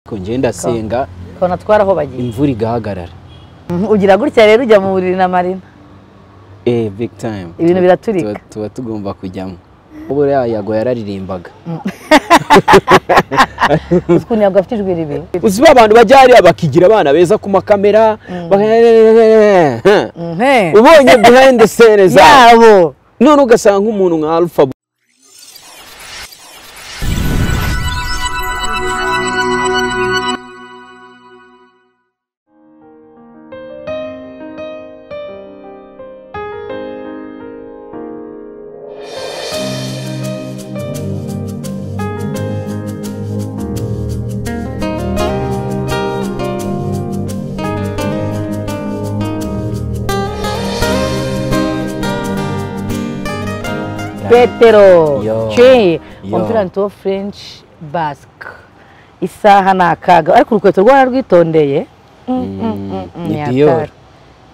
Ariko njye ndasenga ukabona twaraho bagiye imvura igahagarara Mhm, ugira gutya rero ujya mu buriri na marina eh big time Ibintu biraturika. Tuba- tuba tugomba kujyamo ubu rero yago yararirimbaga uzi ukuntu ntabwo afite ijwi ribi uzi ba bantu bajya hariya bakigira abana beza ku makamera baka- Mhm. ubonye behind the scene zabo yabo none ugasanga nk'umuntu nka alpha petero Yo. ce Yo. umupira wanditseho furenshi basike isaha ni akaga ariko urukweto rwo wararwitondeye Mm, mm, mm, mm, ni hatari. Dior.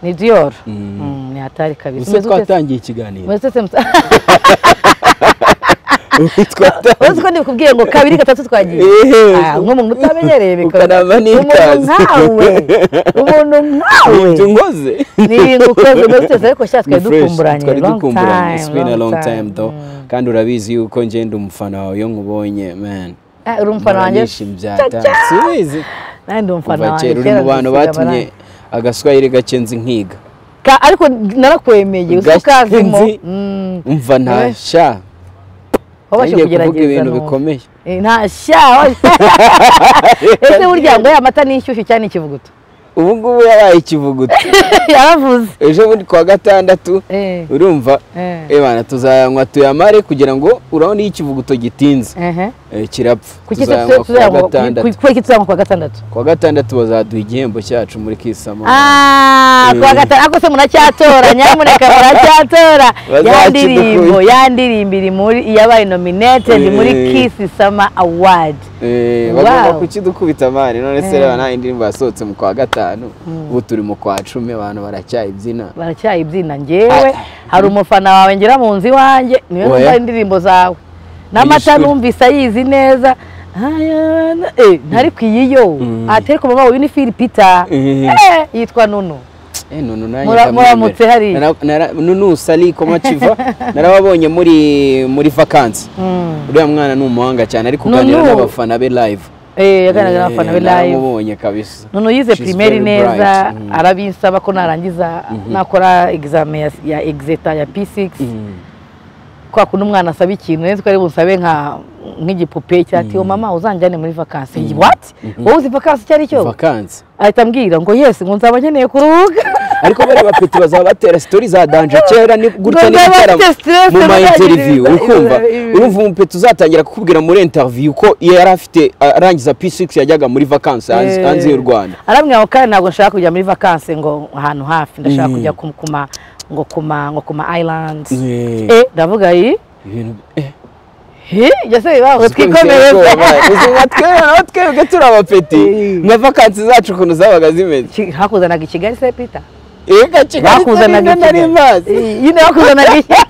ni diyoru Mm. ni hatari kabisa ese Umeze ute se? twatangiye ikiganiro Umeze ute se musa- Twatangiye. uzi ko ndikubwiye ngo kabiri gatatu twagiye Ehe. Ah, nk'umuntu utamenyereye bikora Ukaraba umuntu n'ikaze. nkawe umuntu nkawe Ibyo nkoze ni ibintu ukoze muri sitesi ariko shyira twari Ni fresh, dukumburanye twari long dukumburanye. It's time, been a long long time time. though kandi urabizi yuko ngenda umufana wawe iyo nkubonye man Ah, uri umufana wanjye sibizi nanjye ndi umufana kuva wanjye kera uri kera mu bantu ndisiga batumye amarangi. agaswahili gake nzi nkiga Ka- ariko narakwemeye uzi ko Gake ukazimo nzi. Mm, umva ntasha wabashe ngiye kuvuga kugerageza ibintu n'ubu. bikomeye Eh, ntasha wabashe- ese burya ngo ya mata ni inshyushyu cyane ikivuguto ubu ngubu yabaye ikivuguto yaravuze ejo bundi kuwa gatandatu Eh, urumva eh, ebana tuzayanywa tuyamare kugira ngo urabona iyo ikivuguto gitinze ehe. eh, kirapfa Kuki se tuzayanywa kuwa tuzayanywa- gatandatu ku- ku- kuki tuzayanywa kuwa gatandatu kuwa gatandatu bazaduha igihembo cyacu muri kisama Ah, Eh. kuwa gatanu ako se muracyatora nyamuneka muracyatora Bazakidukuye. ya ndirimbo ya ndirimbo iri muri iyabaye nominated muri Eh. Kiss Summer Award Eh, bagomba Wow. kukidukubita amari none se Eh. reba nta indirimbo yasohotse mu kwa gatanu ubu turi mu kwa cumi abantu baracyayibyina baracyayibyina ngewe hari umufana wawe ngera mu nzu iwanjye niwe Oya. numva indirimbo zawe n'amata Yishwe. numvise ayizi neza Ayana- eh, ntari ku iyiyo Mm. atari ku mama wawe ni Phil Peter Eh. Eh, yitwa Nunu Eh, nunu nanjye Mura- ndamwemera. muramutse hariya. Nara- nara- nunu sali komaciva narababonye muri muri vakansi Mm. uriya mwana ni umuhanga cyane ari Nunu. kuganira n'abafana be live Eh, yaganiraga n'abafana be Eh, live naramubonye kabisa none uyize She's pirimeri very neza bright. Mm. arabinsaba ko narangiza nakora egizame ya- ya egizeta ya p6 Mm. kwa kundi umwana asaba ikintu neza ko ari bunsabe nka nk'igipupe cya ati mama uzanjyane muri vakansi Njye, what wowe uzi vakansi icyo ari cyo vakansi ahita ambwira ngo yes ngo nzaba nkeneye kuruhuka ariko bariya bapeti bazaba batera sitori za danje kera ni gutya Ngo ni nzaba bitaramo mfite stress, mu ma nzaba interiviyu ngize- uri kumva ibi- urumva umupeti uzatangira kukubwira muri interiviyu ko iyo yari afite arangiza p6 yajyaga muri vakansi hanze Eh. hanze y'u rwanda arambwira ngo kandi ntabwo nshaka kujya muri vakansi ngo ahantu hafi ndashaka kujya ku- ku ma ngo ku ma ngo ku ma islands Eh. eh ndavuga iyi ibintu eh, hi jase baho uzi ko biteye twikomereze ubwoba, uzi nka twebwe naho twebwe turi abapeti Eh. nka vakansi zacu ukuntu zabaga zimeze Ki- hakuzanaga i kigali se pita ega kigali bakuzanaga turi nari mazi nyine bakuzanaga ikigali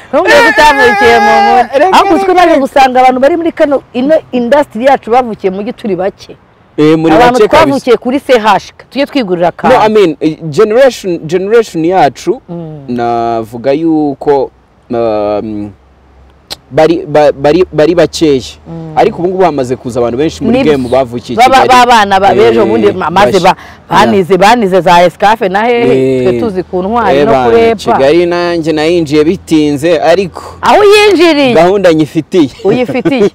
ntumwe tutavukiye mu Eh, reka- muri ariko uzi ko reka- naje gusanga abantu bari muri kano ino indasitiri yacu bavukiye mu gi turi bake eh muri abantu make kabisa twavukiye kuri sehashika tujye twigurira no i akantu mean eh, generation generation yacu navuga yuko um, bari ba- bari bari bakeya ariko ubu ngubu hamaze kuza abantu benshi muri Nibyo. game bavukiye i baba- Kigali. b'abana ba- Eh, b'ejo bundi ma- maze ba- bashya. banize banize za esikafe na hehe Eh, twe tuzi ku ntwari no eba, kurepa kigali nanjye nayinjiye bitinze ariko aho yinjiriye gahunda nyifitiye uyifitiye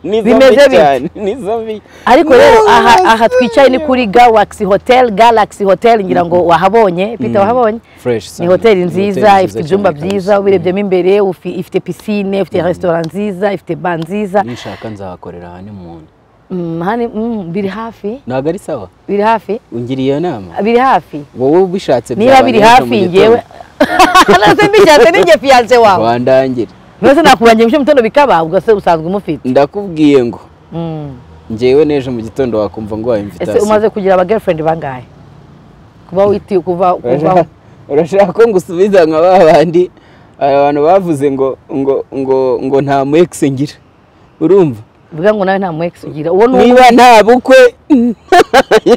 Ni zo Bimeze mbi bite? cyane, ni zo mbi. ariko rero No, aha, aha yes, twicaye ni yeah. kuri galaxy hotel galaxy hotel ngira ngo wahabonye pita wahabonye Fresh ni sana. hoteli Ni nziza hoteli ifite nziza ibyumba cyane byiza kabisa. ubirebyemo imbere ufi- ifite pisine ifite resitora nziza ifite ba nziza nishaka nzahakorera aha ni muntu Mm, hani- mm, biri hafi ntabwo ari sawa biri hafi ungiriye nama biri hafi wowe ubishatse niba byaba biri n'ejo mu hafi gitondo. ngewe nase mbishatse ninjye fiyanse wawe wandangire nose nakubangira mu gitondo bikaba ubwo se usanzwe umufite ndakubwiye ngo Mm. ngewe n'ejo mu gitondo wakumva ngo wawe ese imvitasiyo umaze kugira aba girlfriend bangahe kuba witi kuva kuva urashaka ko ngusubiza nka ba bandi abantu bavuze ngo ngo ngo ngo nta mu ex ngira urumva bivuga ngo nawe nta mu ex ugira uwo ni umwe niba nta bukwe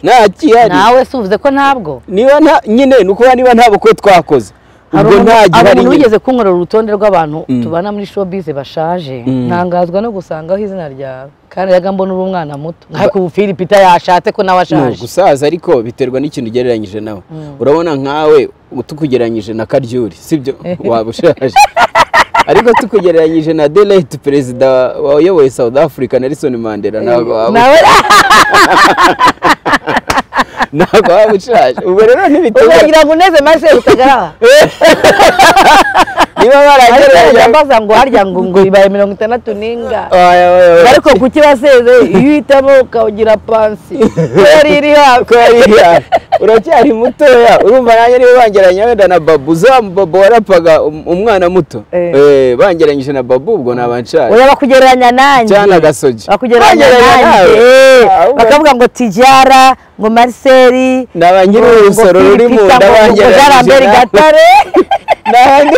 nta kihari nawe si uvuze ko ntabwo niba nta nyine ni ukuvuga niba nta bukwe twakoze hari ubwo nta umuntu- hari gihari nyine umuntu wigeze kunkorera urutonde rw'abantu Mm. tubana muri showbiz bashaje Mm. ntangazwa no gusangaho izina ryawe kandi yaga mbona uri umwana muto ariko ubu Philipita yashatse ko nawe ni ashaje ugusaza ariko biterwa n'ikintu ugereranyije nawe urabona nkawe tukugereranyije na karyuri sibyo waba ushaje ariko tukugereranyije na delete perezida wayoboye south africa nelson mandela ntabwo waba nawe ntabwo waba ushaje ubwo rero ntibituma uzagira ngo uneze maze utagaraba niba baragereranya baza ngo harya ngo ngo ibaye mirongo itandatu n'inga Oya, oya, oya. ariko kuki baseze iyo uhitamo ukagira pansi ko yari iri hafi ko yari ihari uracyari mutoya urumva nanjye niba bangeranya wenda na babu uzamu babu warapaga um- umwana muto Eh. Eh, bangeranyije na babu ubwo naba nshaje oya bakugereranya nanjye cyangwa agasogi bakugereranya nanjye eh, bakavuga ngo tijara ngo mariseri naba nyiri urusoro ruri mu nda jaramberi bangeranyije gatare n'ahandi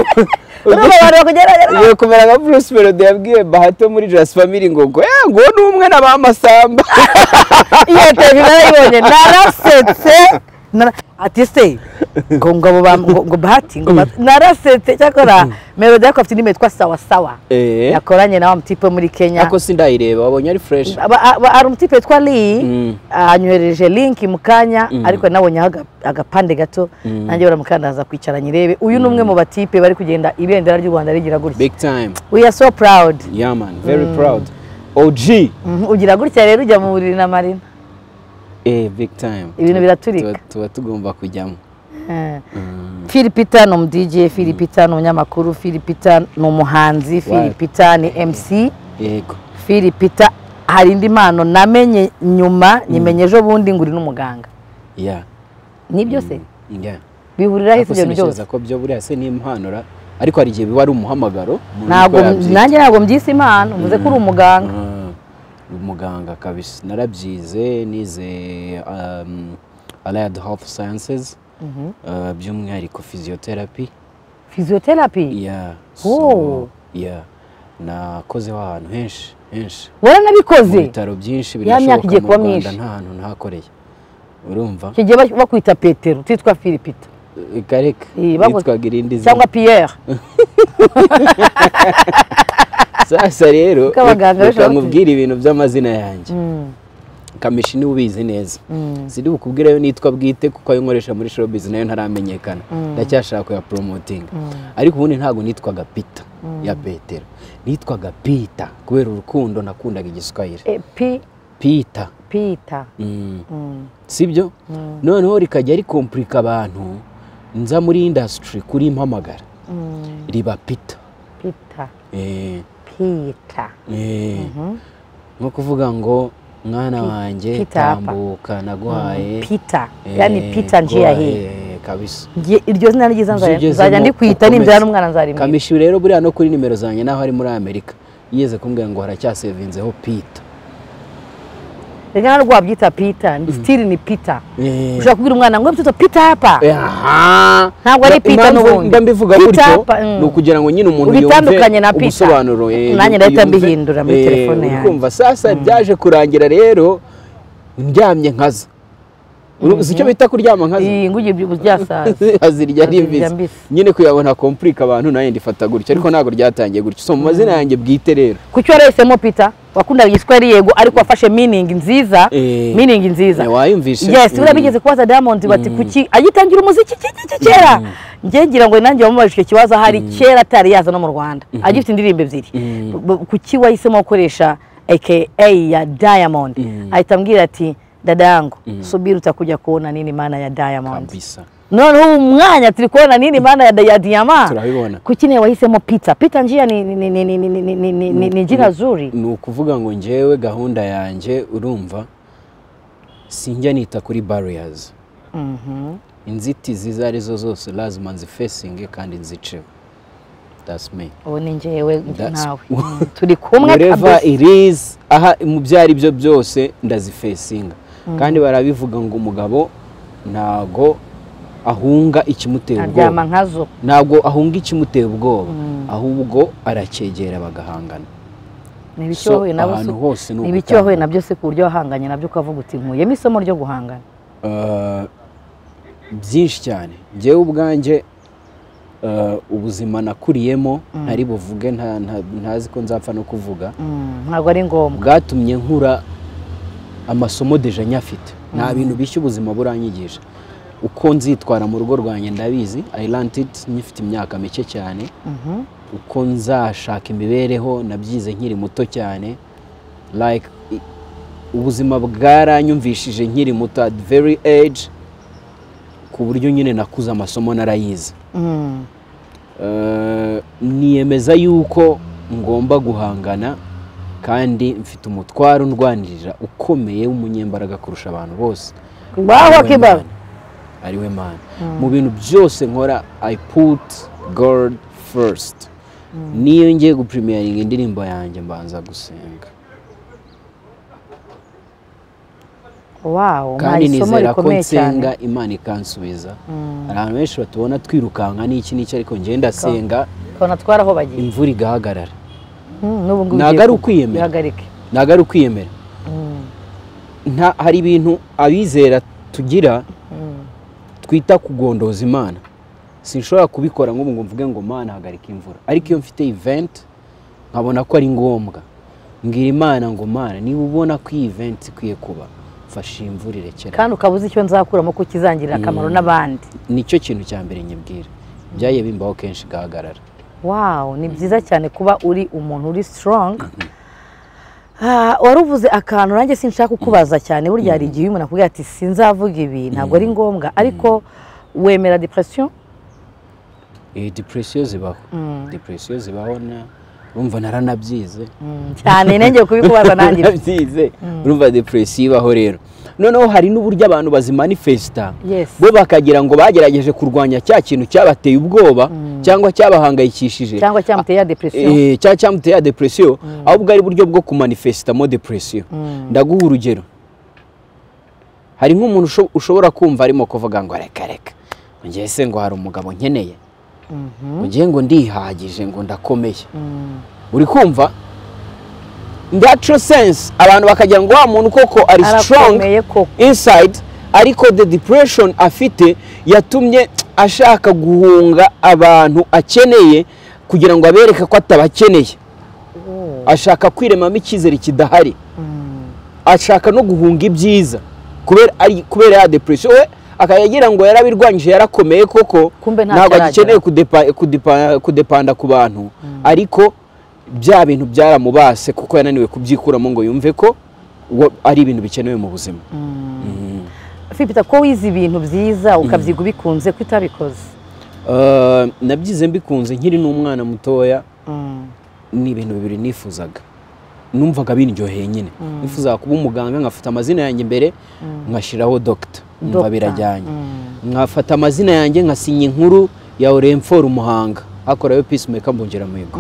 urumva abantu bakugereranya nanjye. ugiye kumera nka bruce melody yabwiye bahato muri jasi family ngo ngo eh ngo ni umwe na ba masamba iyo tevi narayibonye narasetse nara- ati se ngo ngo abo ba- ngo ngo bahati ngo bahati. narasetse cyakora melody ariko afite indirimbo yitwa sawa sawa Eh. yakoranye na wa mutipe wo muri kenya ako sindayireba wabonye ari fresh Aba- aba- hari umutipe witwa lee Mm. anyohereje linki mu kanya ariko nabonyeho aga- agapande gato nanjye baramukandaza kwicara nyirebe uyu ni umwe mu batipe bari kugenda ibendera ry'u rwanda rigira gutya big time we are so proud yeah man very proud OG Mhm, ugira gutya rero ujya mu buriri na marina eh big time Ibintu biraturika. Tuba- tuba tugomba kujyamo Philipita ni umudj Philipita ni umunyamakuru Philipita ni umuhanzi Philipita ni mc yego Philipita hari indi mpano namenye nyuma nyimenye ejo bundi ngo uri n'umuganga yeah nibyo se yeah bihuriraho ako isi ibintu byose sinishyiza ko byo buriya se ni impanura ariko hari igihe biba ari umuhamagaro umuntu ntabwo niko yabyita. nanjye ntabwo mbyise impano mvuze ko uri umuganga Ah, umuganga kabisa narabyize nize um, allied health sciences uh, by'umwihariko physiotherapy physiotherapy yeah Oh. yeah nakozeho ahantu henshi henshi mu waranabikoze bitaro byinshi Ya birashoboka myaka igiye mu kuba rwanda myinshi. nta hantu ntakoreye urumva icyo gihe bak- bakwita petero utitwa Philipita kareka Eh, bagu- yitwaga irindi zina cyangwa pierre sasa rero Kuko abaganga reka bashobora nkubwire ibintu by'amazina yanjye Mm, kamishi niwe ubizi neza mm. siri bukubwire ayo nitwa bwite kuko ayo nkoresha muri showbiz nayo ntaramenyekana ndacyashaka kuya promoting ariko ubundi ntabwo nitwaga pita ya petero nitwaga pita kubera urukundo nakundaga igiswahili Eh, Pi- pita Peter. Mm. Mm, sibyo noneho rikajya rikompurika abantu nza muri indasitiri kuri mpamagara mm. riba pita Peter. Eh, Peter. eh. nko kuvuga ngo mwana wanjye Peter apa. tambuka naguhaye Peter. Eh, Yani Peter njia guhaye, hii. eh, kabisa Ngiye- Iryo zina ryiza nzajya- Ugezemo nzajya ndikwita ukomeze. nibyara n'umwana nzarimwita. kamishi rero buriya no kuri nimero zanjye naho ari muri amerika yigeze kumbwira ngo haracyasevinzeho pita Reka ntabwo wabyita Peter. ni- Still ni Peter. Eh, Ushobora kubwira umwana ngo mfite Peter hapa. eh, aha. Ntabwo ari Peter Impamvu n'ubundi. mba mbivuga Peter gutyo apa, mm. ni ukugira ngo nyine umuntu Ubitandukanye na Peter. ubusobanuro eh, Nanjye ndahita yumve- mbihindura muri eh, telefone uri yanjye. kumva sasa byaje kurangira rero ndyamye nkaza Uru- si icyo bita kuryama nkaza Iyi ngo ugiye byubu byasaza. azirya ari Azirya mbisi mbisi. nyine kuyabona kompurika abantu nayo ndifata gutya ariko ntabwo ryatangiye gutya so mu mazina yanjye bwite rero Kuki warahisemo Peter? Wakundaga igiswahili yego ariko wafashe meaning nziza. Eh. Meaning nziza. Eh, wayumvise Yes, Mm. uriya bigeze kubaza Diamond bati kuki agitangira umuziki iki iki kera njye ngira ngo nanjye wamubaje icyo kibazo ahari kera atari yaza no mu Rwanda agifite indirimbo ebyiri B- kuki wahisemo gukoresha aka ya Diamond ahita ambwira ati dada yangu subiri utakujya kuona nini maana ya Diamond kabisa noneho ubu mwanya turi kubona nini maana ya, ya Diamond Turabibona. kuki nawe wahisemo Peter Peter njia ni ni ni ni ni ni ni ni ni- ni ni jina zuri ni ukuvuga ngo njyewe gahunda yanjye urumva sinjya nita kuri barriers inzitizi izo ari zo zose lazima nzifesinge kandi nziceho that's me ubu ni njyewe That's- nawe Mm, turi kumwe kabisa wherever it is aha mu byo ari byo byose ndazifesinga kandi barabivuga ngo umugabo ntago ahunga ikimutera ubwoba aryama nkazo ntabwo ahunga ikimutera ubwoba ahubwo aracyegera bagahangana ni ibicyohoye So, nabo ahantu se- hose ni ni ugutanga. ibicyohoye nabyo se ku buryo wahanganye nabyo ukavuga uti nkuyemo isomo ryo guhangana Ah, byinshi cyane njyewe ubwanjye ah, ubuzima nakuriyemo ntari buvuge nta- nta- ntazi ko nzapfa no kuvuga Mm, ntabwo ari ngombwa bwatumye nkura amasomo deja nyafite nta bintu bishya ubuzima buranyigisha uko nzitwara mu rugo rwanjye ndabizi i learned it nyifite imyaka mike cyane Mhm. uko nzashaka imibereho nabyize nkiri muto cyane like i- ubuzima bwaranyumvishije nkiri muto at very age ku buryo nyine nakuze amasomo narayizi Mm, Eh, niyemeza yuko ngomba guhangana kandi mfite umutwaro undwanirira ukomeye w'umunyembaraga kurusha abantu bose Baho Ari we kiba. Mana. ari we mana mu bintu byose nkora i put god first niyo ngiye gupurimeyaringa indirimbo yanjye mbanza gusenga wow kandi nta isomo nizera ko rikomeye cyane nsenga imana ikansubiza hari abantu benshi batubona twirukanka n'iki n'iki ariko ngenda ndasenga ukabona twari aho bagiye imvura igahagarara Mm, n'ubu ngubu ntabwo ugiye ari ku- ukwiyemera. bihagarike ntabwo ari ukwiyemera Mm, nta hari ibintu abizera tugira twita kugondoza imana sinshobora kubikora nk'ubu ngo mvuge ngo mana hagarika imvura ariko iyo mfite event nkabona ko ari ngombwa mbwira imana ngo mana niba ubona ko iyi event ikwiye kuba mfashe iyi mvura irekera kandi ukaba uzi icyo nzakuramo ko kizangirira akamaro n'abandi nicyo kintu cya mbere nyibwira byagiye bimbaho kenshi igahagarara wow ni byiza cyane kuba uri umuntu uri strong Ah, waruvuze akantu nanjye sinshaka kukubaza cyane burya hari igihe umuntu akubwira ati sinzavuga ibi ntabwo ari ngombwa ariko wemera depression Eh, depression zibaho depression zibaho na urumva naranabyize cyane nenge kubikubaza nanjye byize urumva depresiyo ibaho rero noneho hari n'uburyo abantu bazimanifesita Yes. bo bakagira ngo bagerageje kurwanya cya kintu cyabateye ubwoba cyangwa cyabahangayikishije cyangwa cyamuteye ya depression Eh, cya cyamuteye ya depresiyo ahubwo ari uburyo bwo kumanifesitamo depresiyo ndaguha urugero hari nk'umuntu usho- ushobora kumva arimo kuvuga ngo reka reka ngewe se ngo hari umugabo nkeneye ngewe ngo ndihagije ngo ndakomeye uri kumva natural sense abantu bakagira ngo wa muntu koko ari strong arakomeye koko inside ariko the depression afite yatumye ashaka guhunga abantu akeneye kugira ngo abereke ko atabakeneye ashaka kwiremamo icyizere kidahari ashaka no guhunga ibyiza kubera ari- kubera ya depression we akayagira ngo yarabirwanyije yarakomeye koko Kumbe ntacyo ntabwo arageraho. agikeneye kudepa- kudepa- kudepanda ku bantu ariko bya bintu byaramubase kuko yananiwe kubyikuramo ngo yumve ko uwo- ari ibintu bikenewe mu buzima fipita ko wize ibintu byiza ukabyiga ubikunze ko utabikoze Uh, nabyize mbikunze nkiri n'umwana mutoya ni ibintu bibiri nifuzaga numvaga bindyoheye nyine nifuzaga kuba umuganga nkafata amazina yanjye imbere ngashyiraho dogita numva Doctor. birajyanye nkafata amazina yanjye nkasinya inkuru ya oremforo umuhanga hakorayo peacemaker mbongera mihigo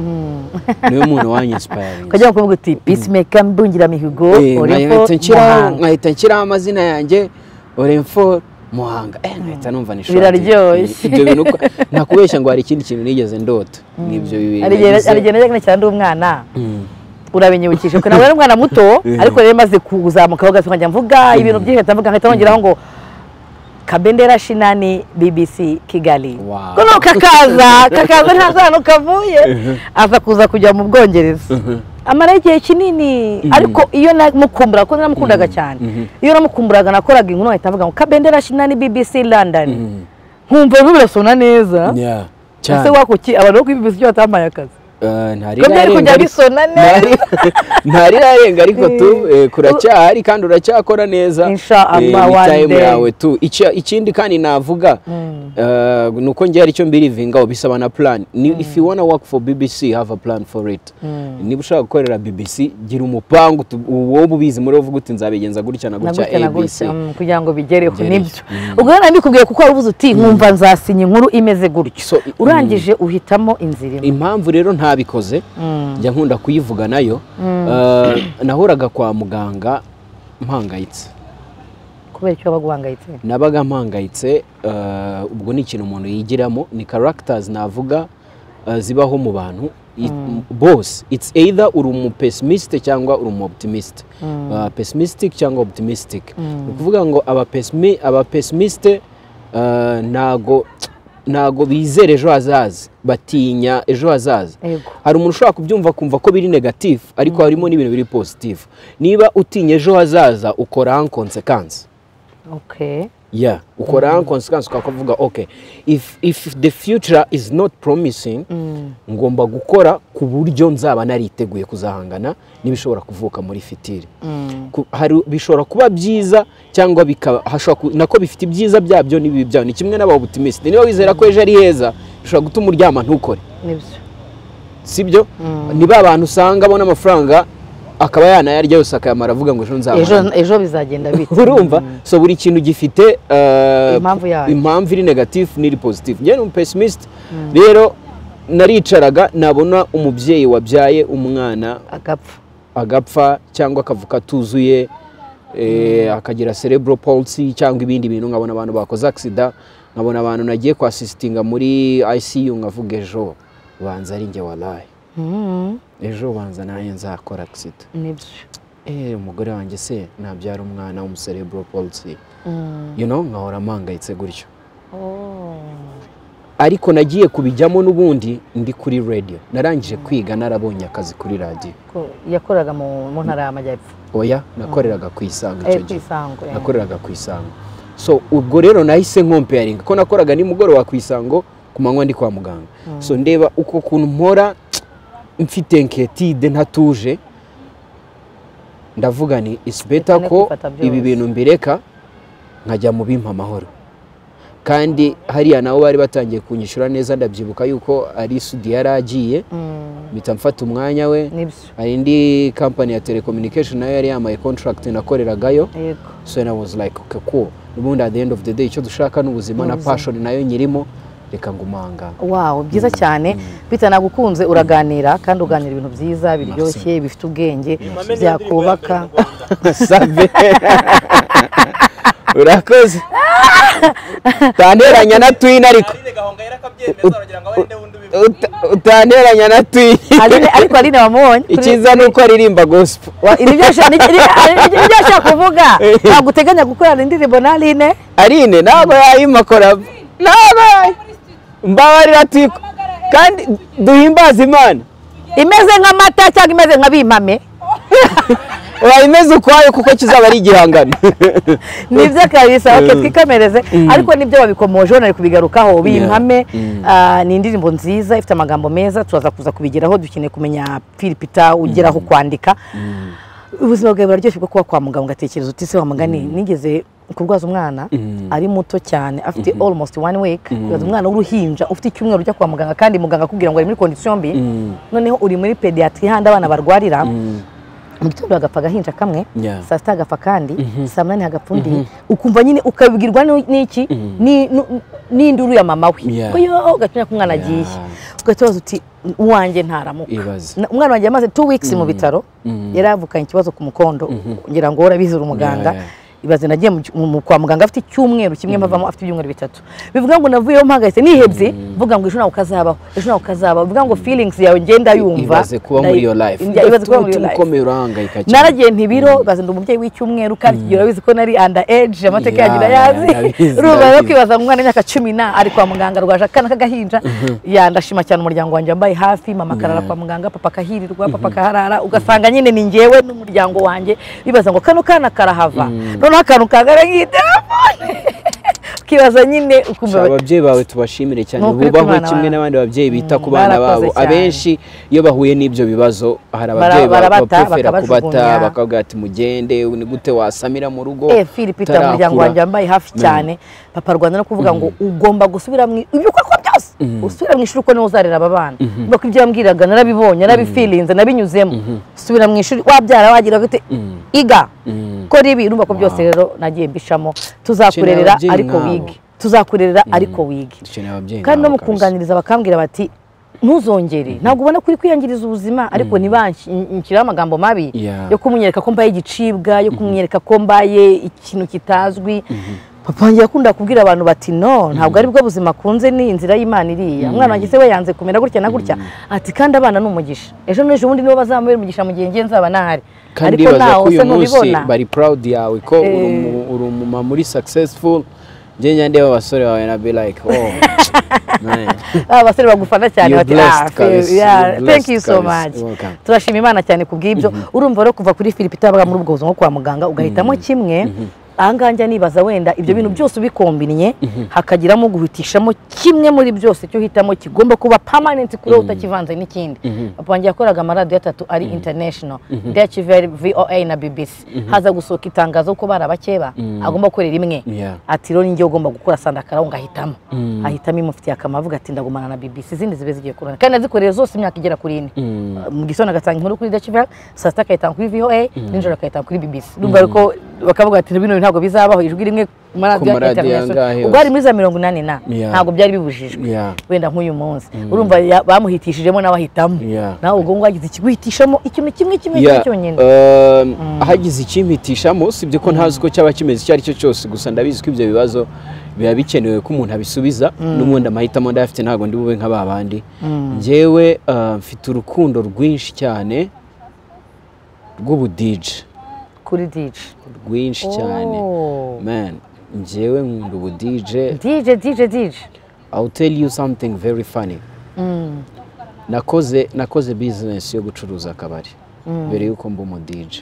niwe muntu wanyinspayaringa ukajya kuvuga uti peacemaker mbungira mihigo uriko muhanga nkahita nshyiraho amazina yanjye oremforo muhanga Eh, nkahita numva nishoje Biraryoshye. ibyo bintu uko- ntakubeshya ngo hari ikindi kintu nigeze ndota ni ibyo bibiri hari igihe nagize. hari igihe najyaga nicara ndi umwana urabinyibukije kuko nawe ari umwana muto ariko rero maze kuzamuka bagasuka nkajya mvuga ibintu byinshi nkahita mvuga nkahita wongeraho ngo kabendera shinani bbc kigali Wow. kuno kakaza kakaza ntazi ahantu kavuye aza kuza kujya mu bwongereza amaraho igihe kinini ariko iyo namukumbura kuko naramukundaga cyane iyo namukumburaga nakoraga inkuru nkahita mvuga ngo kabendera shinani bbc london nkumva rero birasona neza Yeah, ese cyane. wako ki abantu bo kuri bbc cyo batampaye akazi Eh, ntari ko byari narenga kujya ariko- bisona neza ntari- ntari narenga ariko tu eh, kuracyahari kandi uracyakora neza Insha Eh, Allah, ni one time day. yawe tu Icya- ikindi kandi navuga eh, ni uko ngiye aricyo mbirivingaho bisaba na plan Ni- if you wanna work for bbc have a plan for it niba ushaka gukorera bbc gira umupangu tu- wowe ubizi muri uvuga uti nzabigenza gutya na gutya nagutya abc nagutya mm, kugira ngo bigereho Bigereho. nibyo ubwo rero nabikubwiye kuko wari uvuze uti nkumva nzasinya inkuru imeze gutyo So, i- urangije uhitamo inzira imwe impamvu rero ntabikoze njya nkunda kuyivuga nayo Eh, nahoraga kwa muganga mpangayitse kubera icyo waba guhangayitse nabaga mpangayitse eh, ubwo ni ikintu umuntu yigiramo ni karagitazi navuga eh, zibaho mu bantu It- bose it's either uri umu pesimisite cyangwa uri umu oputimiste Uh, pesimistic cyangwa optimistic ni ukuvuga ngo aba pesimi- aba pesimisite uh, ntago ntago bizera ejo hazaza batinya ejo hazaza Yego. hari umuntu ushobora kubyumva akumva ko biri negatifu ariko harimo n'ibintu biri pozitifu niba utinya ejo hazaza ukora konsekansi okay yeah ukora konsekansi ukavuga ok if, if the future is not promising ngomba gukora ku buryo nzaba nariteguye kuzahangana n'ibishobora kuvuka muri fitiri Ku- hari bishobora kuba byiza cyangwa bikaba hashobora ku- nako bifite ibyiza byabyo n'ibibi byabyo ni kimwe n'aba oputimiste niba wizera ko ejo ari heza bishobora gutuma uryama ntukore nibyo sibyo ni ba bantu usanga abona amafaranga akaba yanayarya yose akayamara avuga ngo ejo nzabona ejo ejo bizagenda bite urumva so buri kintu gifite eh, Impamvu yayo. impamvu iri negatifu n'iri pozitifu njyewe ni umu pesimisite rero naricaraga nabona umubyeyi wabyaye umwana agapfa agapfa cyangwa akavuka atuzuye eh, akagira cerebral palsy cyangwa ibindi bintu nkabona abantu bakoze accident nkabona abantu nagiye kwasisitinga muri ICU nkavuga ejo banza ari njye waraye Mm, ejo banza nanjye nzakora accident nibyo eh umugore wanjye se nabyara umwana w'umu cerebral palsy Mm. you know nkahora mpangayitse gutyo Oh. ariko nagiye kubijyamo n'ubundi ndi kuri radio narangije kwiga narabonye akazi kuri radio Ko- yakoraga mu mu ntara y'amajyepfo oya nakoreraga ku isango Eh, icyo ku gihe isango eh. nakoreraga ku isango so ubwo rero nahise nkompeyaringa ko nakoraga nimugoroba ku isango ku manywa ndi kwa muganga so ndeba uko kuntu mpora mfite nketide ntatuje ndavuga ni isi beta Reka ko kwifata byose. ibi bintu mbireka nkajya mu bimpa amahoro kandi hariya nabo bari batangiye kunyishyura neza ndabyibuka yuko ari sudi yari agiye Mm, mpita mfata umwanya we nibyo hari indi kampani ya telecommunication nayo yari yambaye contract nakoreragayo yego so then i was like okay cool ubundi at the end of the day icyo dushaka ni ubuzima na Ubuzima. passion nayo nyirimo reka ngumanga wawo byiza cyane bita nagukunze uraganira kandi uganira ibintu byiza biryoshye bifite ubwenge byakubaka save urakoze utanteranya na twin ariko Uta- utanteranya na twin Aline- ariko aline wamubonye Kuri- icyiza ni uko aririmba gospel Wa- ni byo ashaka- ni- ni- ni- ni byo ashaka kuvuga ntabwo uteganya gukorana indirimbo na aline arine ntabwo yayima korabo ntabwo yayi- mbabarira tiko kandi duhimbaze imana imeze nk'amata cyangwa imeze nka bimame urayimeze ukwayo kuko kizaba ari igihangano nibyo kabisa oke twikomereze ariko nibyo babikomoje hano kubigarukaho bimpame ah, ni indirimbo nziza ifite amagambo meza turaza kuza kubigeraho dukeneye kumenya filipita ugeraho kwandika ubuzima bwawe buraryoshye bwo kuba kwa muganga ugatekereza uti se wa mugani nigeze kurwaza umwana ari muto cyane afite almost one week kurwaza umwana w'uruhinja ufite icyumweru ujya kwa muganga kandi muganga akubwira ngo ari muri kondisiyo mbi noneho uri muri pediatri handi abana barwarira mu gitondo hagapfa agahinja kamwe Yeah. saa sita hagapfa kandi saa munani hagapfa undi ukumva nyine ukabibwirwa ni- n'iki Ni- nu- n'induru ya mama we Yeah. ko yo ugatinya ko umwana agiye ugahita ubaza uti uwanjye ntaramuka Ibaze. Na- umwana wanjye yamaze two weeks mu bitaro yari avukanye ikibazo ku mukondo ngira ngo urabizi uri umuganga Yeah, yeah. ibaze nagiye mu- mu- mu- kwa muganga afite icyumweru kimwe mpavamo afite ibyumweru bitatu bivuga ngo navuyeho mpangayitse nihebye mvuga ngo ejo nawe ukazabaho ejo nawe ukazabaho bivuga ngo feelings yawe ngenda yumva ibaze kuba muri iyo life Ndayi- ibaze kuba muri iyo Umutima life ukomeye urahangayika naragiye ntibiro bazinda umubyeyi w'icyumweru kandi igihe urabizi ko nari anda age amateka Yeah, yanjye ndayazi ndabizi, urumva rero ndabizi. kwibaza ngo umwana w'imyaka cumi na ari kwa muganga rwaje akana k'agahinja ya ndashima cyane umuryango wanjye wambaye hafi mama akarara kwa muganga papa akahirirwa papa akaharara ugasanga nyine ni njyewe n'umuryango wanjye bibaza ngo kano kana karahava noneho akantu kagara nk'itelefone ukibaza nyine Sha, ukumva ababyeyi bawe tubashimire cyane Ni ukuri bubahwe kw'abana kimwe babo. n'abandi babyeyi bita ku Mm, bana barakoze babo cyane. abenshi iyo bahuye n'ibyo bibazo hari Bara- ababyeyi ba- barabata, baprefera kubata bakabajugunya. bakavuga ati mugende ni gute wasamira mu rugo Eh, Philip Peter umuryango utarakura." wanjye wambaye hafi cyane papa Rwanda no kuvuga ngo ugomba gusubira mu ibyo ukora byose usubira mu ishuri uko niwe uzarera aba bana kuko ibyo yambwiraga narabibonye narabifilinze nabinyuzemo usubira mu ishuri wabyara wagira gute iga kora ibi urumva ko byose rero nagiye mbishamo Dukeneye tuzakurerera ababyeyi ariko nk'abo. wige tuzakurerera ariko wige dukeneye ababyeyi kandi no nk'abo mu kabisa. kunganiriza bakambwira bati ntuzongere ntabwo ubona ko uri kwiyangiriza ubuzima ariko ntibanshyiraho amagambo mabi Yeah. yo kumunyereka ko mbaye igicibwa yo kumunyereka ko mbaye ikintu kitazwi papa wanjye yakunda kubwira abantu bati no ntabwo ari bwo buzima akunze ni inzira y'imana iriya umwana wanjye se we yanze kumera gutya na gutya ati kandi abana ni umugisha ejo n'ejo bundi nibo bazamubera umugisha mu gihe ngiye nzaba ntahari kandi baza ko uyu munsi bari proud yawe ko uri umu- uri umumama uri successful njye njyandiyeho abasore bawe na be like oh man aba basore bagufana cyane You're bati blessed, ah fe- Kalisa. yeah, You're thank you blessed, so Kalisa. much You're welcome. turashima imana cyane ku bw'ibyo urumva rero kuva kuri philip itabaga muri ubwo buzima nko kwa muganga ugahitamo kimwe ahangaha njya nibaza wenda ibyo bintu byose ubikombinye hakagiramo guhitishamo kimwe muri byose icyo uhitamo kigomba kuba permanent kuri wowe utakivanze n'ikindi papa wanjye yakoraga amaradiyo atatu ari international DHV, voa na bbc haza gusohoka itangazo ko bari abakeba agomba gukorera imwe Yeah. ati rero njye ugomba gukora sandakaraho ngahitamo ahitamo imufitiye akamaro avuga ati ndagumana na bbc izindi zibe zigiye kurana kandi nazikoreye zose imyaka igera kuri ine mu gitondo agatanga inkuru kuri dacivel saa sita akayitanga kuri voa nijoro akayitanga kuri bbc numva ariko bakavuga ati bino bintu ntabwo bizabaho ijwi rimwe ku maradiyo Ku maradiyo international." angahe ubwo ari muri za mirongo inani na Yeah. ntabwo byari bibujijwe Yeah. wenda nk'uyu munsi urumva ya- bamuhitishijemo n'abahitamo Yeah. nawe ubwo ngubwo agize ikiguhitishamo ikintu kimwe kimwe kimwe cyonyine um, hagize ikimpitishamo sibyo ko ntazi uko cyaba kimeze icyo ari cyo cyose gusa ndabizi ko ibyo bibazo biba bikenewe ko umuntu abisubiza n'ubundi amahitamo ndayafite ntabwo ndi bube nka ba bandi njyewe uh, mfite urukundo rwinshi cyane rw'ubudije kuri dije rwinshi cyane Oh. man njyewe nkunda ubudije dije dije dije I'll tell you something very funny. Nakoze nakoze business yo gucuruza akabari mbere yuko mba umu DJ.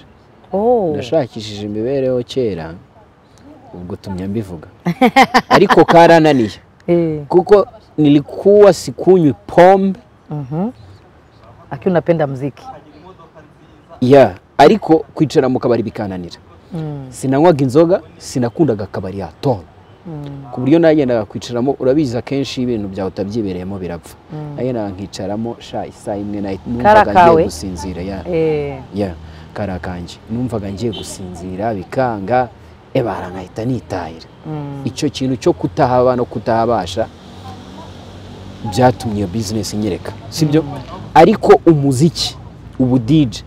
Oh. Nashakishije imibereho kera ubwo tumya mbivuga. Ariko karananiye Eh. kuko nilikuwa sikunywi pombe Akiwa unapenda mziki yeah. ariko kwicara mu kabari bikananira sinanywaga inzoga sinakundaga akabari yatona ku buryo nagendaga kwicaramo urabizi akenshi ibintu byawe utabyibereyemo birapfa nagendaga nkicaramo sha isaha imwe na numvaga kawe. ngiye gusinzira ya eh, ya kara kanjye numvaga ngiye gusinzira bikanga ebara nkahita nitahira icyo kintu cyo kutahaba no kutahabasha byatumye iyo bizinesi nyereka sibyo ariko umuziki ubu dije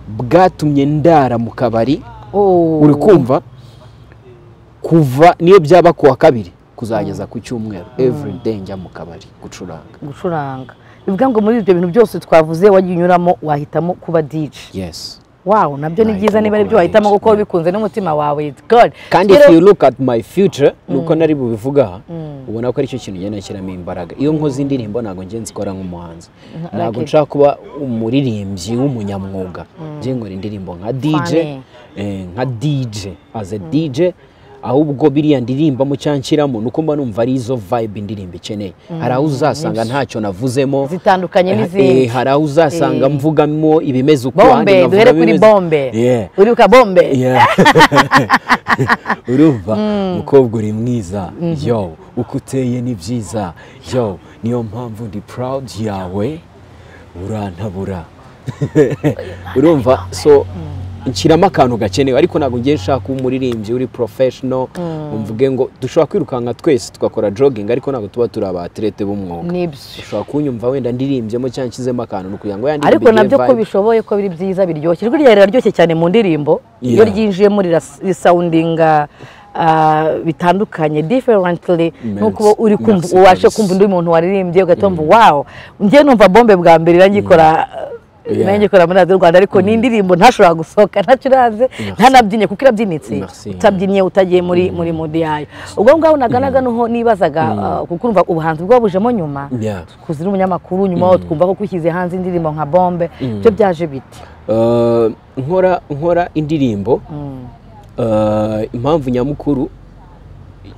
bwatumye ndara mu kabari oh. uri kumva kuva niyo byaba ku wa kabiri kuzageza ku cyumweru every day njya mu kabari gucuranga gucuranga bivuga ngo muri ibyo bintu byose twavuze wagiye unyuramo wahitamo kuba dije yes wow nabyo ni Nahitamo byiza niba ari byo kuba wahitamo DJ. kuko bikunze n'umutima wawe It's good kandi Rero- if you look at my future nuko nari bubivuga aha, ubona ko aricyo kintu ngenda nshyiramo imbaraga iyo nkoze indirimbo ntabwo ngenzi zikora nk'umuhanzi ntabwo okay. nshaka kuba umuririmbyi w'umunyamwuga ngiye nkora indirimbo nka DJ Funny. eh, nka DJ as a DJ ahubwo biriya ndirimbamo cyangwa nshyiramo nuko mba numva ari izo vibe indirimbo ikeneye hari aho uzasanga ntacyo navuzemo Zitandukanye Eh, n'izindi. eh, hari aho uzasanga Eh. mvugamo ibimeze uko ahandi bombe nkavugamo duhere kuri ibimeze- bombe Yeah. uribuka bombe Yeah. urumva mukobwa uri mwiza yo uko uteye ni byiza yo niyo mpamvu ndi proud yawe urantabura urumva so nshyiramo akantu gakenewe ariko ntabwo ngiye nshaka kuba umuririmbyi uri professional mvuge ngo dushobora kwirukanka twese tugakora jogging ariko ntabwo tuba turi abaterete b'umwuga nibyo ushobora kunyumva wenda ndirimbyemo cyangwa nshyizemo akantu ni ukugira ngo ya ndirimbo ariko igire nabyo ko vibe. bishoboye ko biri byiza biryoshye ijwi ryawe riraryoshye cyane mu ndirimbo iyo Yeah. ryinjiyemo rira- risawundinga ah, bitandukanye differently Merci. nuko uba uri kumva Merci ubashe kabisa. kumva undi muntu waririmbye ugahita wumva wawo njye numva bombe bwa mbere irangikora Yeah. nayigikora muri radiyo rwanda ariko ni indirimbo ntashobora gusohoka ntacyo uraze Merci. ntanabyinnye kuko irabyinitse Merci. utabyinnye utagiye muri muri mudi yayo ubwo ngubwo naganaga niho nibazaga ah, kuko urumva ubuhanzi bwabujemo nyuma Yeah. kuzi n'umunyamakuru nyuma aho twumva ko kushyize hanze indirimbo nka bombe byo byaje biti Uh, nkora nkora indirimbo Uh, impamvu nyamukuru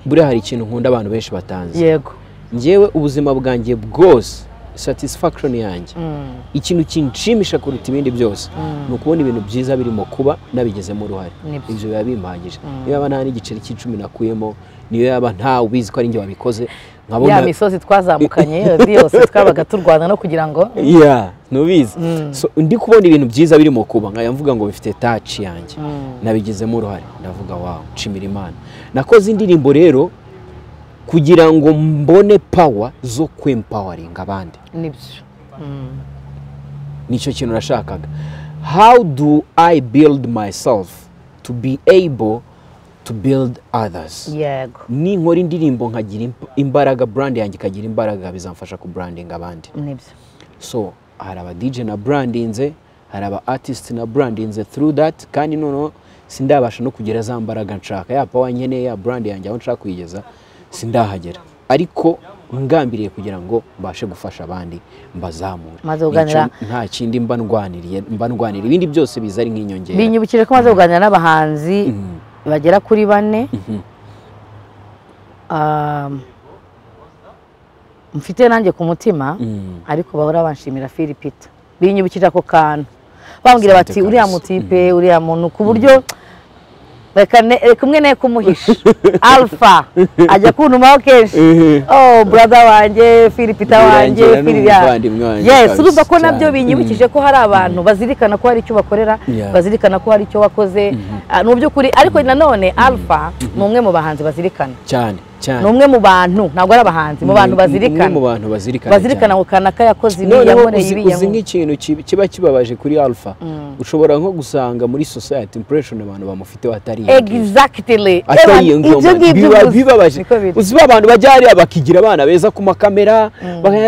buriya hari ikintu nkunda abantu benshi batanzi yego njyewe ubuzima bwanjye bwose satisfaction yanjye ikintu kinshimisha kuruta ibindi byose ni ukubona ibintu byiza birimo kuba nabigezemo uruhare Nibyo. ibyo biba bimpagije niyo yaba nta n'igiceri cy'icumi nakuyemo niyo yaba ntawe ubizi ko ari njye wabikoze ya nkabona misozi twazamukanye yose yose twabaga turwana no kugira ngo yeah nubizi so ndi kubona ibintu byiza birimo kuba nkaya mvuga ngo bifite touch yanjye nabigizemo uruhare ndavuga wow nshimira imana nakoze indirimbo rero kugira ngo mbone power zo kwempowering abandi nibyo nicyo kintu nashakaga how do i build myself to be able to build others yego ninkora indirimbo nkagira imp- imbaraga brand yanjye ikagira imbaraga bizamfasha ku brandinga abandi nibyo so hari aba DJ na brandinze hari aba artist na brandinze through that kandi noneho sindabasha no kugera za mbaraga nshaka ya power nkeneye ya brand yanjye aho nshaka kuyigeza sindahagera ariko ngambiriye kugira ngo mbashe gufasha abandi mbazamure Maze kuganira- Nicyo nta kindi mba ndwaniriye mba ndwaniriye ibindi byose biza ari nk'inyongera binyibukije ko maze kuganira n'abahanzi bagera kuri bane Ah, mfite nanjye ku mutima Mm. ariko bahora banshimira filipita binyibukije ako kantu bambwira bati Sante uriya kabisa. mutipe uriya muntu ku buryo reka ne- reka umwe ne kumuhisha alpha ajya kuntumaho kenshi oh brother wanjye filipita wanjye Birangira ni Fili- yeah. umuvandimwe wanjye yes kabisa urumva ko nabyo cyane. binyibukije ko hari abantu bazirikana ko hari icyo bakorera Yeah. bazirikana ko hari icyo wakoze Ah, ni by'ukuri ariko nanone alpha ni umwe mu bahanzi bazirikana cyane ni cyane umwe mu bantu ntabwo ari abahanzi mu bantu Umwe mu bazirikana bantu bazirikana cyane. bazirikana ngo kanaka yakoze ibi noneho yankoreye uzi ibi uzi yankoreye nk'ikintu kibi- kiba kibabaje kuri alpha ushobora nko gusanga muri society impression abantu bamufite batari exactly atari iyo Evan, ngoma ngibyo biba gusa. bibabaje Niko biri. uzi ba bantu bajya hariya bakigira abana beza ku makamera baka- Mhm.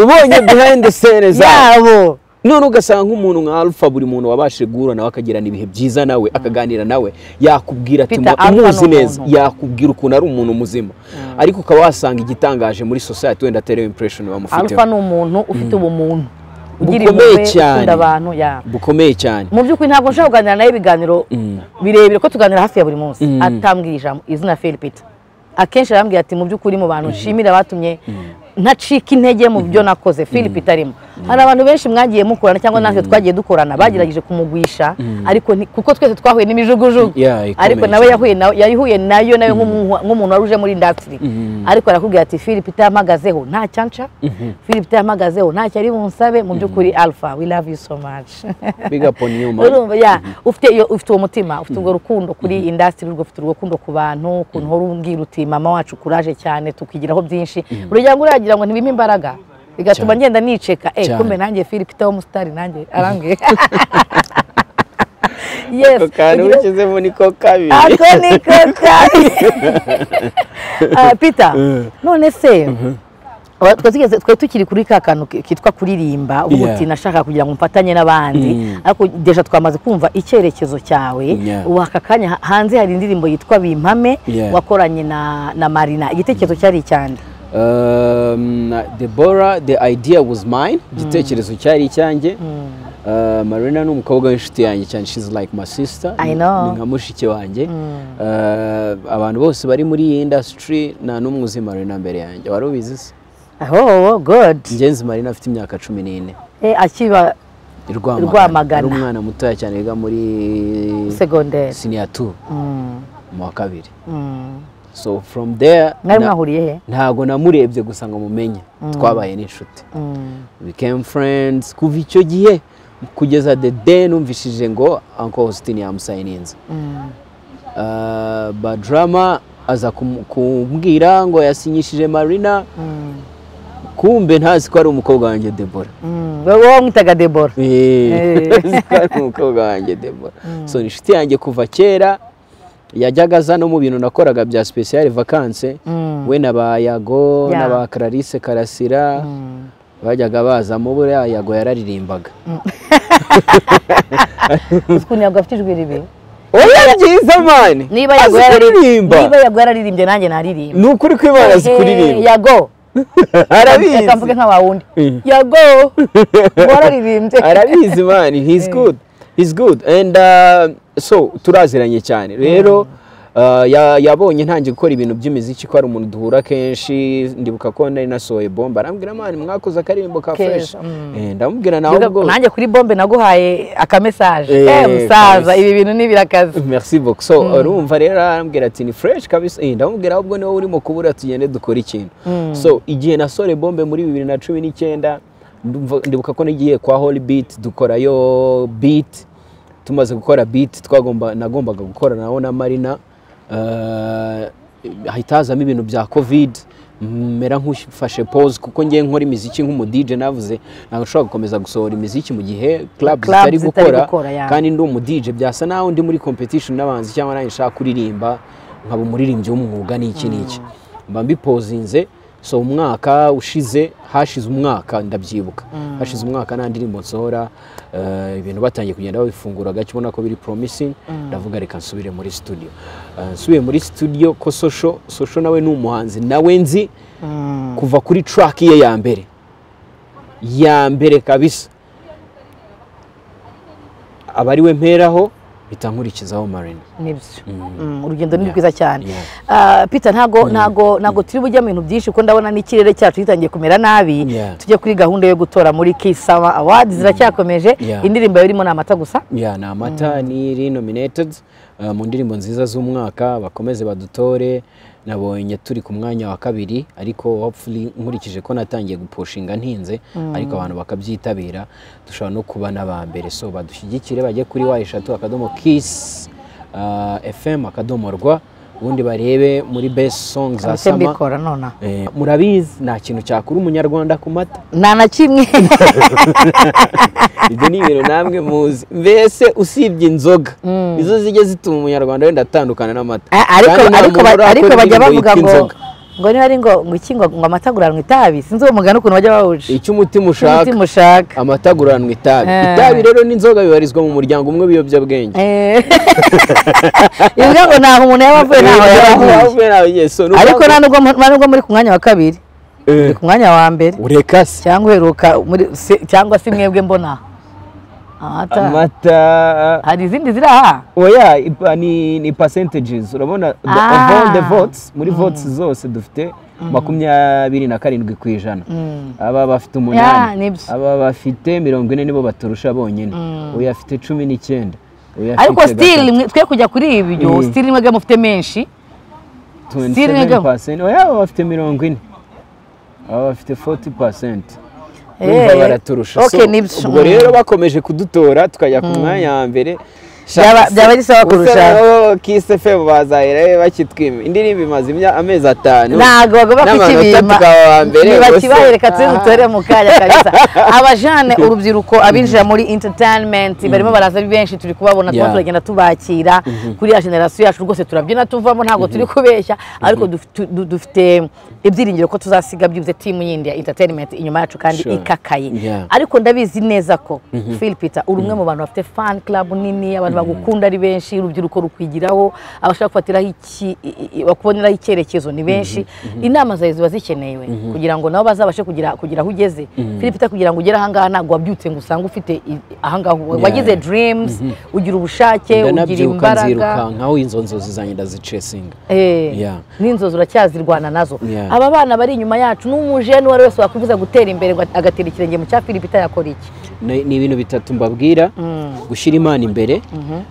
ubonye behind the scene zabo yabo none ugasanga nk'umuntu nka alpha buri muntu wabashije guhura nawe akagirana ibihe byiza nawe akaganira nawe yakubwira ati Peter "Mu- Alpha ni umuzi umuntu." neza yakubwira ukuntu ari umuntu muzima ariko ukaba wasanga igitangaje muri society wenda atari iyo impression bamufiteho alpha ni umuntu ufite ubumuntu ugira Bukomeye impuhwe cyane. ukunda abantu ya bukomeye cyane mu by'ukuri ntabwo nshobora kuganira nawe ibiganiro birebire ko tuganira hafi ya buri munsi atambwira ijambo izina Felipita akenshi arambwira ati mu by'ukuri mu bantu nshimira abatumye ntacika intege mu byo nakoze Felipita arimo hari abantu benshi mwagiye mukorana cyangwa natwe twagiye dukorana bagerageje kumugwisha ariko nti- kuko twese twahuye n'imijugujugu Yeah, ikomeye ariko nawe cyane. yahuye na- yahuye nayo nawe nk'umu- nk'umuntu wari uje muri indasitiri ariko arakubwira ati Felipita yampagazeho nta cyanca Felipita yampagazeho nta cyari bunsabe mu by'ukuri Alpha we love you so much big up on you man urumva ya ufite iyo- ufite uwo mutima ufite urwo rukundo kuri indasitiri urwo ufite urwo rukundo ku bantu ukuntu uhora umbwira uti mama wacu kuraje cyane tukigiraho byinshi urugero ngo uragira ngo ntibime imbaraga bigatuma Cyane. ngenda niceka eh Cyane. kumbe nanjye Philip Tao musitari nanjye arambwiye yes ako kantu ugira- wishyizemo niko kabiri ako ni ko kari Ah, Peter none se aba- twari tugeze- twari tukiri kuri ka kantu ki- kitwa kuririmba uvuga Yeah. uti nashaka kugira ngo mfatanye n'abandi ariko deja twamaze kumva icyerekezo cyawe Yeah. ubu aka kanya ha- hanze hari indirimbo yitwa bimpame Yeah. wakoranye na na marina igitekerezo cyari icyande Um, Deborah, the idea was mine igitekerezo cyari icyanjye Uh, marina ni umukobwa w'inshuti yanjye cyane she's like my sister I know. ni nka mushiki wanjye Uh, abantu bose bari muri iyi industry nta n'umwe uzi marina mbere yanjye wari ubizi se oh good ngenzi marina afite imyaka cumi n'ine Eh, akiba i Rwamagana. Rwamagana. ari umwana mutoya cyane wiga muri segonderi senior two mu wa kabiri Mm. so from there mwari na- mwahuriye he ntago namurebye gusa ngo mumenye twabaye n'inshuti Mm. we came friends kuva icyo gihe kugeza the day numvishije ngo uncle Austin yamusayininze Mm. uh, badrama aza kum- kumbwira ngo yasinyishije marina Mm. kumbe ntazi ko ari umukobwa wanjye debora Mm. wowe wamwitaga debora ntazi ko ari umukobwa wanjye debora so ni inshuti yanjye kuva kera yajyaga aza no mu bintu nakoraga bya special vacances Mm. we na ba yago Yeah. na ba clarisse karasira Mm. bajyaga bazamo buriya yago yararirimbaga Uzi ukuntu ntabwo afite ijwi ribi oya byiza mani niba yago azi yarari- niba kuririmba yago yararirimbye nanjye naririmba ni ukuri ko imana azi Ehe, kuririmba yago reka mvuge arabizi nka wawundi Mm. yago wararirimbye arabizi mani he's good he's good and uh, so turaziranye cyane rero uh, ya- yabonye ntangiye gukora ibintu by'imiziki ko ari umuntu duhura kenshi ndibuka ko nari nasohoye bomba arambwira mani mwakoze akaririmbo ka Keza, fresh mm. Eh, ndamubwira nawe Biga- ubwo nanjye kuri bombe naguhaye akamesaje Eh, Eh, musaza kabisa. ibi bintu ni birakaze merci beaucoup so urumva rero arambwira ati ni fresh kabisa eh, ndamubwira ahubwo niwe urimo kubura tugende dukore ikintu so igihe nasore bombe muri bibiri na cumi n'icyenda ndumva- ndibuka ko nagiye kwa holy beat dukorayo beat tumaze gukora beat twagomba nagombaga gukorana nawo na marina uh, hahita hazamo ibintu bya covid mera nk'ufashe pose kuko ngiye nkora imiziki nk'umudije navuze ntabwo nshobora gukomeza gusohora imiziki mu gihe club Clubs zitari zitari gukora gukora, yeah. kandi ndi umudije byasa naho ndi muri competition n'abanzi cyangwa nanjye nshaka kuririmba nkaba umuririmbyi w'umwuga n'iki n'iki mba mbipozinze so umwaka ushize hashize umwaka ndabyibuka hashize umwaka nta ndirimbo nsohora eh, ibintu batangiye kugenda babifungura gake ubona ko biri promising ndavuga reka nsubire muri studio Eh, nsubiye muri studio ko sosho sosho nawe ni umuhanzi nawe nzi kuva kuri track ye ya mbere ya mbere kabisa aba ari we mperaho bita nkurikizaho marina nibyo Mm, urugendo ni Yeah. rwiza cyane Yeah. Ah, peter ntago ntago ntago turi bujya mu bintu byinshi kuko ndabona n'ikirere cyacu gitangiye kumera nabi Yeah. tujye kuri gahunda yo gutora muri kisama awadi ziracyakomeje Yeah. indirimbo yarimo ni amata gusa ya ni amata ni iri nominated uh, mu ndirimbo nziza z'umwaka bakomeze badutore nabonye turi ku mwanya wa kabiri ariko hopefully nkurikije ko natangiye gupushinga ntinze ariko abantu bakabyitabira dushobora no kuba n'aba mbere so badushyigikire bajye kuri wa eshatu akadomo kiss uh, fm akadomo rwa ubundi barebe muri best song za ndetse sama mbikora nona Eh, murabizi nta kintu cyakura umunyarwanda ku mata nta na kimwe ibyo ni ibintu namwe muzi mbese usibye inzoga nizo zijya zituma umunyarwanda wenda atandukana n'amata Ah, ariko Kandi nta ariko muntu ba- urakora ariko bajya indirimbo bavuga yitwa ngo inzoga. ngo niba ari ngo ngo iki ngo ngo amata aguranwa itabi sinzi uwo mugani ukuntu bajya bawuca icyo umutima ushaka umutima ushaka amata aguranwa itabi Eh. itabi rero n'inzoga bibarizwa mu muryango umwe w'ibiyobyabwenge Eh. ivuga ngo ntaho umuntu yaba avuye ntaho yaba ahuye ariko nta nubwo mu- nta nubwo muri ku mwanya wa kabiri Eh. Uri ku mwanya wa mbere ureka se cyangwa uheruka muri se- cyangwa se mwebwe mbona amata amata hari izindi ziri aha oya ipa- ni ni percentages urabona the- Ah. of all the votes muri votes zose dufite makumyabiri na karindwi ku ijana aba bafite Yeah, umunani nibyo. aba bafite mirongo ine nibo baturusha bonyine uyu afite cumi n'icyenda uyu afite ariko still gatatu. mwe- twe kujya kuri ibyo Mm. still mwebwe mufite menshi 27% oya aba bafite mirongo ine aba bafite 40% Eh, Urumva baraturusha okay, So, nibyo. ubwo rero bakomeje kudutora tukajya ku mwanya wa mbere Byaba- byaba bisaba kurushaho. kisefemu bazahera bakitwima indirimbo imaze imya- amezi atanu ntago bagomba n'amanota kukibima tukaba aba mbere gusa. nibakibahe reka turi Ah. butore mu kanya kabisa abajane urubyiruko abinjira muri entertainment barimo baraza ari benshi turi kubabona tuba Yeah. turagenda tubakira kuri ya generasiyo yacu rwose turabyina tuvamo ntabwo turi kubeshya ariko duf- tu- du- dufite ibyiringiro ko tuzasiga byibuze timu yindi ya entertainment inyuma yacu kandi Sure. ikakaye Yeah. ariko ndabizi neza ko Phil Peter uri umwe mu bantu bafite fan club nini abantu bagukunda ari benshi urubyiruko rukwigiraho abashaka gufatiraho iki i- i- bakuboneraho icyerekezo ni benshi inama zawe ziba zikenewe kugira ngo nabo bazabashe kugira kugira aho ugeze Phil Peter kugira ngo ugere ahangaha ntabwo wabyutse ngo usange ufite i- ahangaha wagize Yeah. dreams ugira ubushake ugira ndanabyuka imbaraga nzirukankaho izo nzozi zanjye ndazicesinga Eh, Yeah. n'inzozi uracyazirwana nazo Yeah. aba bana bari inyuma yacu n'umujene uwo ari we wese wakwifuza gutera imbere ngo agatera ikirenge mu cya Phil Peter yakora iki ni ni ibintu bitatu mbabwira gushyira imana imbere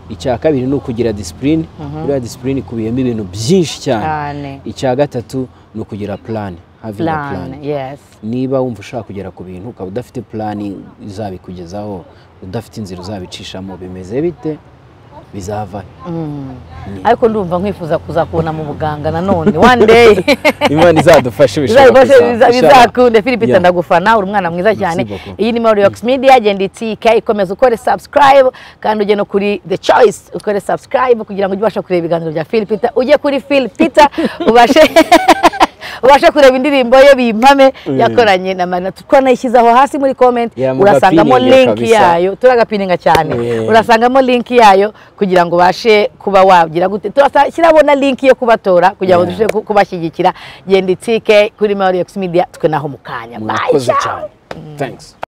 icya kabiri ni ukugira disipurine iriya disipurine ikubiyemo ibintu byinshi cyane Cyane. icya gatatu ni ukugira purani having a plan plan yes niba wumva ushaka kugera ku bintu ukaba udafite purani izabikugezaho udafite inzira uzabicishamo bimeze bite bizava ariko ndumva nkwifuza kuzakubona mu buganga nanone one day imana izadufashe Bizagufasha, bizakunde Philip Yeah. ndagufana uri umwana mwiza cyane beaucoup. iyi ni Morirox Media genda itike ikomeza ukore subscribe kandi ujye no kuri The Choice ukore subscribe kugira ngo ujye ubasha kureba ibiganiro bya Phil Peter ujye kuri Phil Peter ubashe ubashe kureba indirimbo ye bimpame yakoranye na Marina tukaba nayishyizeho hasi muri comment Yeah, urasangamo mugapininga link kabisa. yayo turagapininga cyane Yeah. urasa urasangamo linki yayo kugira ngo ubashe kuba wagira gute turashyiraho na linki yo kubatora kugira ngo Yeah. turusheho ku- kubashyigikira genda itike kuri Morirox Media twe naho mu kanya Bye, murakoze ciao. cyane thanks